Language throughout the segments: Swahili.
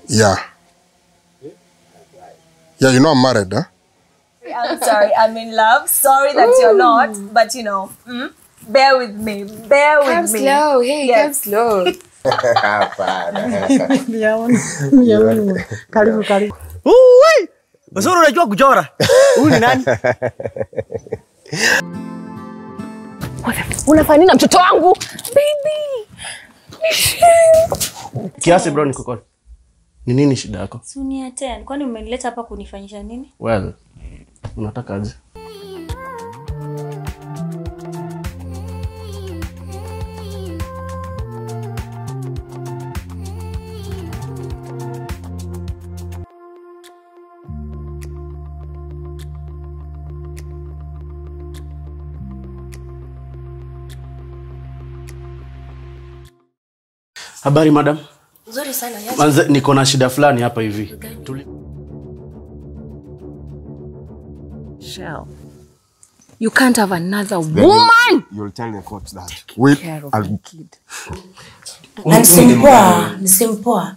Yeah. Yeah, you know I'm married, huh? I'm sorry, I'm in love. Sorry that you're not, but you know, mm, bear with me. Bear with Come me. slow. Hey, Yes. come slow. Karibu karibu. Uwe! Uzuri unajua kuchora. Huyu ni nani? Unafanya nini na mtoto wangu? Baby. Kiasi bro niko call. Ni nini shida yako? Sunia ten. Kwani umenileta hapa kunifanyisha nini? Well, unataka aje? Habari madam. Nzuri sana. Yaje. Manze, niko na shida fulani hapa hivi. Tuli... Shell. You can't have another woman. You'll tell the court that. Wait, Care of I'll, my kid. Na nisimpoa, nisimpoa.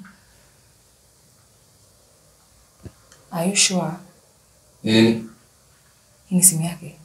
Are you sure? Nini? Hii ni simu yake.